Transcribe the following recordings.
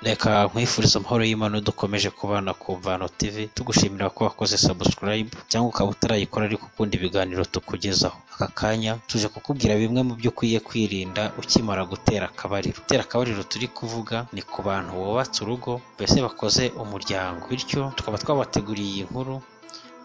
Reka nkwifurize amahoro y'Imana dukomeje kubana ku Mvano TV tugushimira ko wakoze subscribe cyangwa ukaba utarayikora ariko ukunda ibiganiro tukugezaho aka kanya tuje kukubwira bimwe mu byo ukwiye kwirinda ukimara gutera akabariro gutera akabariro turi kuvuga ni ku bantu bubatse urugo mbese bakoze umuryango bityo tukaba twabateguriye iyi nkuru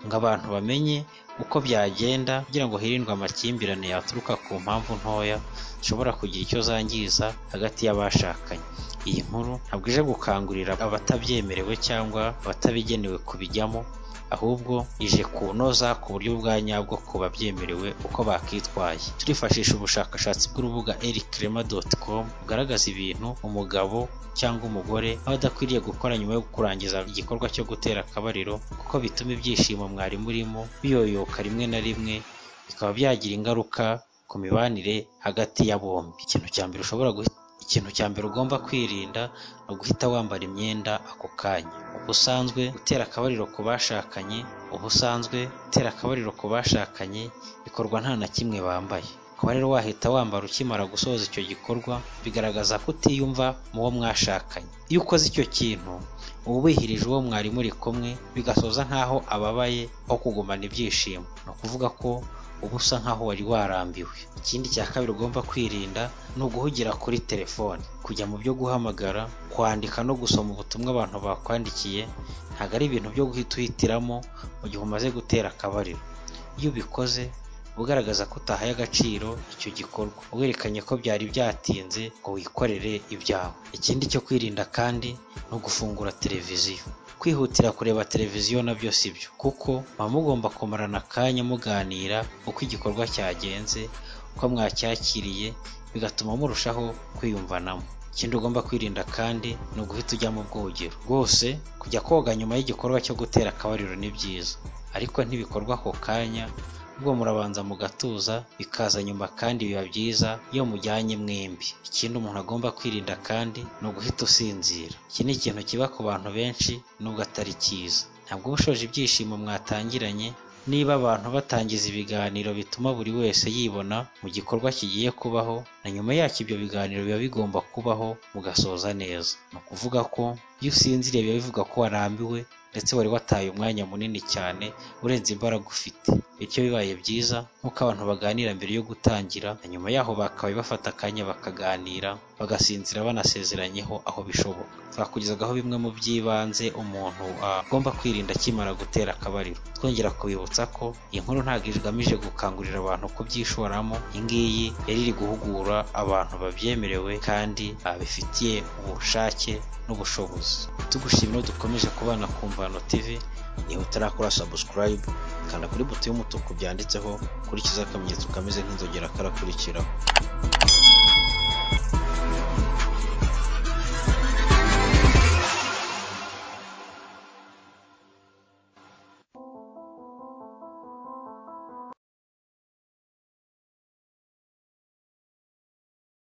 ngo abantu bamenye uko byagenda kugira ngo hirindwe amakimbirane yaturuka ku mpamvu ntoya zishobora kugira icyo zangiza hagati y'abashakanye iyi nkuru ntabwo ije gukangurira abatabyemerewe cyangwa abatabigenewe kubijyamo ahubwo ije kunoza ku buryo bwa nyabwo ku babyemerewe uko bakitwaye turifashisha ubushakashatsi bw'urubuga erikrema.com bugaragaza ibintu umugabo cyangwa umugore aba adakwiriye gukora nyuma yo kurangiza igikorwa cyo gutera akabariro kuko bituma ibyishimo mwari murimo biyoyoka rimwe na rimwe bikaba byagira ingaruka ku mibanire hagati ya bombi ikintu cya mbere ushobora guhita ikintu cya mbere ugomba kwirinda ni uguhita wambara imyenda ako kanya ubusanzwe gutera akabariro ku bashakanye ubusanzwe gutera akabariro ku bashakanye bikorwa nta na kimwe bambaye kuba rero wahita wambara ukimara gusoza icyo gikorwa bigaragaza ko utiyumva mu wo mwashakanye iyo ukoze icyo kintu uba wihirije uwo mwari muri kumwe bigasoza nk'aho ababaye aho kugumana ibyishimo ni ukuvuga ko uba usa nk'aho wari warambiwe ikindi cya kabiri ugomba kwirinda ni uguhugira kuri telefone kujya mu byo guhamagara kwandika no gusoma ubutumwa abantu bakwandikiye ntabwo ari ibintu byo guhita uhitiramo mu gihe umaze gutera akabariro iyo ubikoze uba ugaragaza ko utahaye agaciro icyo gikorwa werekanye ko byari byatinze ngo wikorere ibyawe ikindi cyo kwirinda kandi ni ugufungura televiziyo kwihutira kureba televiziyo nabyo si byo kuko muba mugomba kumarana akanya muganira uko igikorwa cyagenze uko mwacyakiriye bigatuma murushaho kwiyumvanamo ikindi ugomba kwirinda kandi ni uguhita ujya mu bwogero rwose kujya koga nyuma y'igikorwa cyo gutera akabariro ni byiza ariko ntibikorwa ako kanya ubwo murabanza mugatuza bikaza nyuma kandi biba byiza iyo mujyanye mwembi ikindi umuntu agomba kwirinda kandi ni uguhita usinzira iki ni ikintu kiba ku bantu benshi nubwo atari cyiza ntabwo uba ushoje ibyishimo mwatangiranye niba abantu batangiza ibiganiro bituma buri wese yibona mu gikorwa kigiye kubaho na nyuma yacyo ibyo biganiro biba bigomba kubaho mugasoza neza ni ukuvuga ko iyo usinziriye biba bivuga ko warambiwe ndetse wari wataye umwanya munini cyane urenze imbaraga ufite bityo bibaye byiza nk'uko abantu baganira mbere yo gutangira na nyuma yaho bakabaye bafata akanya bakaganira bagasinzira banasezeranyeho aho bishoboka twakugezagaho bimwe mu by'ibanze umuntu agomba kwirinda akimara gutera akabariro twongera kubibutsa ko iyi nkuru ntabwo igamije gukangurira abantu kubyishoramo iyi ngiyi yari iri guhugura abantu babyemerewe kandi babifitiye ubushake n'ubushobozi tugushimira dukomeje kubana ku mvano tv niba utarakora subscribe kanda kuri buto y'umutuku byanditseho kurikiza akamenyetso kameze nk'inzogera karakurikiraho